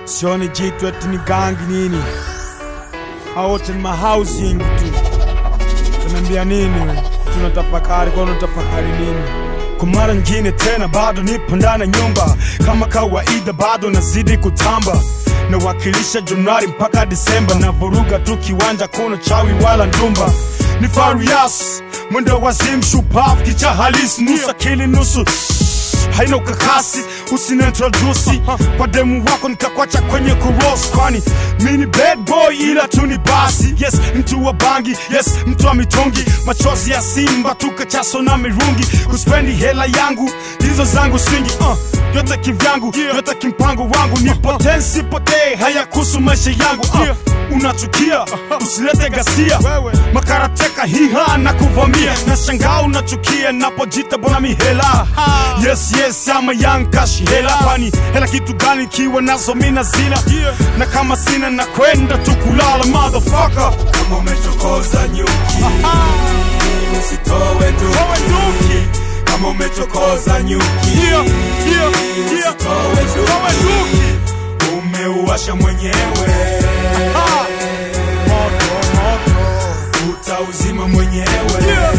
sioni jitu eti ni gangi nini, hao wote ni mahousing tu. Tunaambia nini? we? Tunatafakari kwa unatafakari nini? Kwa mara nyingine tena bado nipo ndani ya nyumba kama kawaida, bado nazidi kutamba nawakilisha Januari mpaka Disemba, na vuruga tu kiwanja, kuna chawi wala ndumba. Ni Farias mwendo wazimu, shupavu, kicha halisi, nusu akili nusu haina ukakasi, usiniintrodusi kwa demu wako nikakwacha kwenye kuros, kwani mi ni bad boy ila tu ni basi. Yes, mtu wa bangi, yes, mtu wa mitungi, machozi ya simba tukachaso na mirungi, kuspendi hela yangu hizo zangu swingi uh, yote kivyangu, yote kimpango wangu, nipotee nsipotee, haya kuhusu maisha yangu uh, unachukia usilete gasia makarateka hiha na kuvamia na shangaa unachukia napojita bona mihela yes yes ama young cash hela kwani hela kitu gani kiwa nazo mina zina na kama sina na kwenda tu kulala motherfucker kama umechokoza nyuki usitowe duki kama umechokoza nyuki Yeah, yeah, yeah. usitowe duki umeuasha mwenyewe Ah. Moto, moto. utauzima mwenyewe Yeah.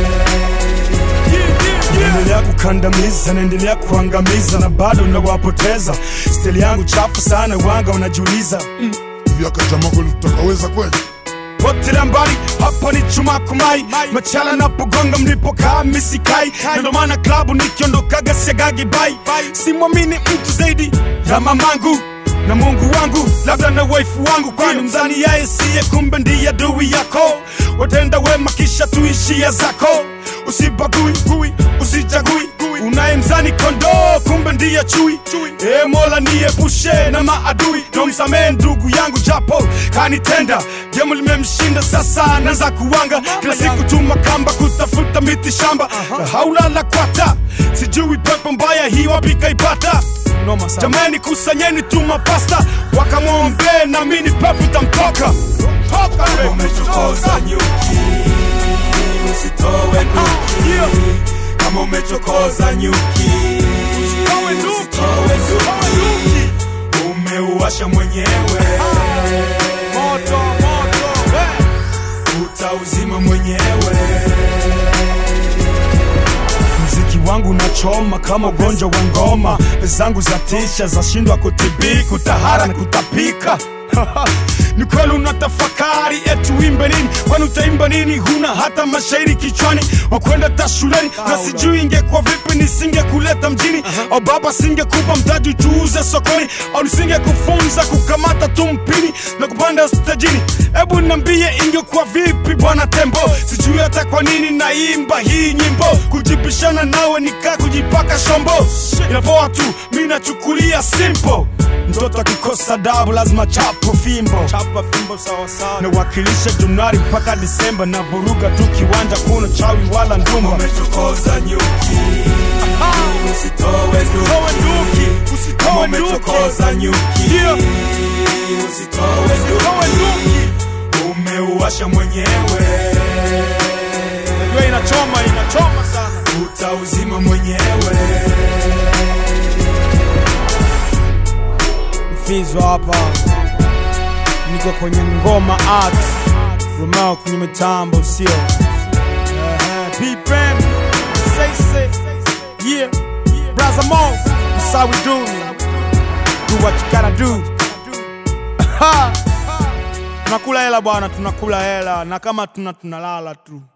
naendelea kukandamiza, naendelea kuangamiza na bado nawapoteza. Stili yangu chafu sana, wanga wanajiuliza hivi akachama kweli tutakaweza kweli potela mbali hapa ni chuma kumai machala napogonga mlipokaa misikai na ndo maana klabu nikiondokaga siagagi bai simwamini mtu zaidi ya mamangu na mungu wangu labda na waifu wangu kwani mzani yaye siye kumbe ndiye adui yako watenda wema kisha tuishia zako usibagui gui usijagui unaye mzani kondoo kumbe ndiye chui e mola niepushe na maadui nomsamee ndugu yangu japo kanitenda jemu limemshinda sasa naanza kuwanga kila siku tuma kamba kutafuta miti shamba na haulala kwata sijui pepo mbaya hii wapi kaipata jamani kusanyeni tuma pasta wakamwombee na mini pepo tamtoka toka kama we. umechokoza nyuki usitowe duki Yeah. kama umechokoza nyuki Usitowe duki. usitowe duki umeuasha mwenyewe Moto, moto, we. utauzima mwenyewe mziki wangu nachoma kama ugonjwa wa ngoma zangu za tisha zashindwa kutibi kutahara na kutapika ni kweli unatafakari eti uimbe nini kwani utaimba nini huna hata mashairi kichwani wakwenda ta shuleni na sijui ingekuwa vipi nisingekuleta mjini au baba singekupa mtaji tuuze sokoni au nisingekufunza kukamata tu mpini na kupanda stajini hebu niambie ingekuwa vipi bwana tembo sijui hata kwa nini naimba hii nyimbo kujipishana nawe nikaa kujipaka shombo inapoa tu mi nachukulia simple mtoto akikosa dabu lazima chapo fimbo chapa fimbo sawasawa nawakilisha januari mpaka disemba na vuruga tu kiwanja kuna chawi wala ndumba umechokoza nyuki usitowe duki kama umechokoza nyuki Yeah. usitowe duki umeuasha mwenyewe Najua inachoma inachoma sana utauzima mwenyewe mfizo hapa niko kwenye ngoma art romeo kwenye mitambo sio Ehe, P-Pen, say say yeah brother mo that's how we do do what you gotta do Ha! tunakula hela bwana tunakula hela na kama tuna tunalala tu